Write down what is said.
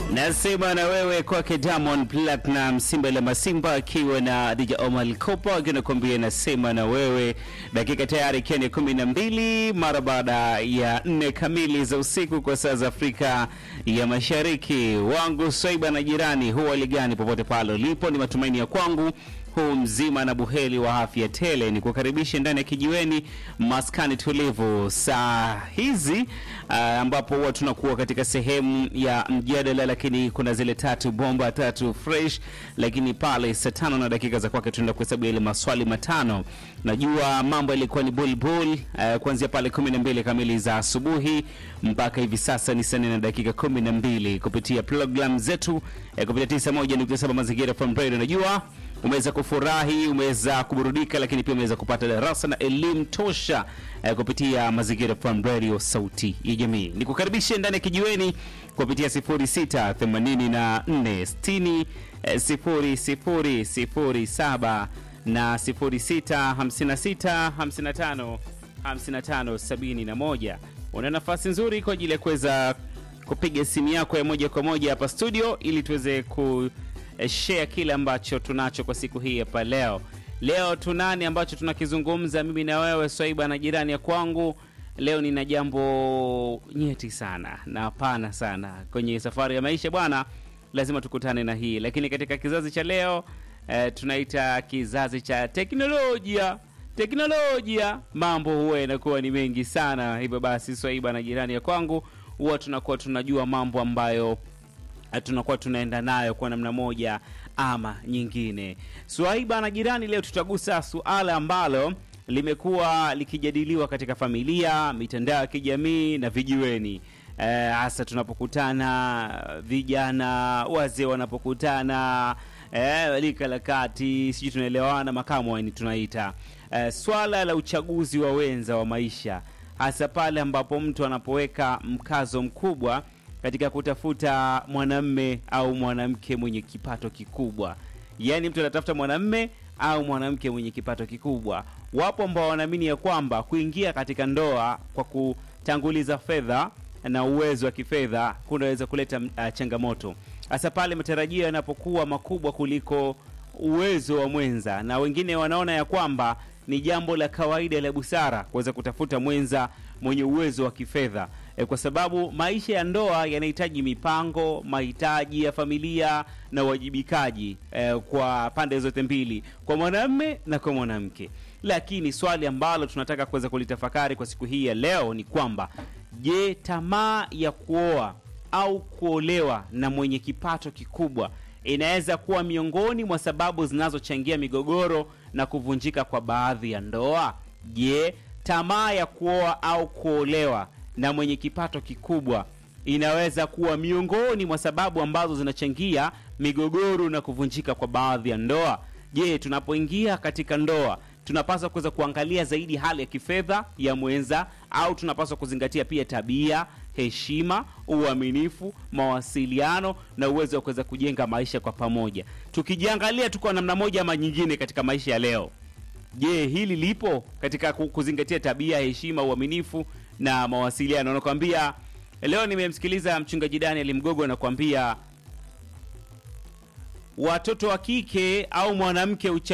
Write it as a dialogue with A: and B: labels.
A: Nasema na wewe kwake Diamond Platinum, Simba la Masimba akiwa na DJ Omar Kopa akiwa nakwambia nasema na wewe, dakika tayari ikiwa ni kumi na mbili mara baada ya nne kamili za usiku kwa saa za Afrika ya Mashariki. Wangu Swaiba na jirani, huwa ligani popote pale ulipo, ni matumaini ya kwangu huu mzima na buheri wa afya tele, ni kukaribisha ndani ya kijiweni maskani tulivu saa hizi uh, ambapo huwa tunakuwa katika sehemu ya mjadala, lakini kuna zile tatu bomba tatu fresh, lakini pale saa tano na dakika za kwake tunaenda kuhesabu ile maswali matano. Najua mambo yalikuwa ni bulbul uh, kuanzia pale kumi na mbili kamili za asubuhi mpaka hivi sasa ni saa nne na dakika kumi na mbili kupitia program zetu uh, kupitia tisa moja nukta saba mazingira from radio. Najua umeweza kufurahi, umeweza kuburudika, lakini pia umeweza kupata darasa na elimu tosha eh, kupitia Mazingira FM Radio, sauti ya jamii. Nikukaribishe ndani ya kijiweni kupitia 06 84 60 eh, 00 07 na 06 56 55 55 71. Una nafasi nzuri kwa ajili ya kuweza kupiga simu yako ya moja kwa moja hapa studio ili tuweze ku share kile ambacho tunacho kwa siku hii hapa leo. Leo tunani ambacho tunakizungumza mimi na wewe Swaiba na jirani ya kwangu. Leo nina jambo nyeti sana na pana sana kwenye safari ya maisha bwana, lazima tukutane na hii. Lakini katika kizazi cha leo eh, tunaita kizazi cha teknolojia. Teknolojia, mambo huwa yanakuwa ni mengi sana. Hivyo basi, Swaiba na jirani ya kwangu huwa tunakuwa tunajua mambo ambayo tunakuwa tunaenda nayo kwa namna moja ama nyingine. Swaiba na jirani, leo tutagusa suala ambalo limekuwa likijadiliwa katika familia, mitandao ya kijamii na vijiweni, hasa e, tunapokutana vijana, wazee wanapokutana e, lika la kati, sijui tunaelewana, makamu ni tunaita e, swala la uchaguzi wa wenza wa maisha, hasa pale ambapo mtu anapoweka mkazo mkubwa katika kutafuta mwanamme au mwanamke mwenye kipato kikubwa. Yaani mtu anatafuta mwanamme au mwanamke mwenye kipato kikubwa. Wapo ambao wanaamini ya kwamba kuingia katika ndoa kwa kutanguliza fedha na uwezo wa kifedha kunaweza kuleta uh, changamoto, hasa pale matarajio yanapokuwa makubwa kuliko uwezo wa mwenza, na wengine wanaona ya kwamba ni jambo la kawaida la busara kuweza kutafuta mwenza mwenye uwezo wa kifedha e, kwa sababu maisha ya ndoa yanahitaji mipango, mahitaji ya familia na uwajibikaji e, kwa pande zote mbili, kwa mwanamume na kwa mwanamke. Lakini swali ambalo tunataka kuweza kulitafakari kwa siku hii ya leo ni kwamba je, tamaa ya kuoa au kuolewa na mwenye kipato kikubwa inaweza kuwa miongoni mwa sababu zinazochangia migogoro na kuvunjika kwa baadhi ya ndoa? Je, tamaa ya kuoa au kuolewa na mwenye kipato kikubwa inaweza kuwa miongoni mwa sababu ambazo zinachangia migogoro na kuvunjika kwa baadhi ya ndoa? Je, tunapoingia katika ndoa tunapaswa kuweza kuangalia zaidi hali ya kifedha ya mwenza au tunapaswa kuzingatia pia tabia, heshima, uaminifu, mawasiliano na uwezo wa kuweza kujenga maisha kwa pamoja? Tukijiangalia tuko namna moja ama nyingine katika maisha ya leo, je, hili lipo katika kuzingatia tabia, heshima, uaminifu na mawasiliano? Nakwambia leo nimemsikiliza mchungaji Daniel Mgogo anakuambia watoto wa kike au mwanamke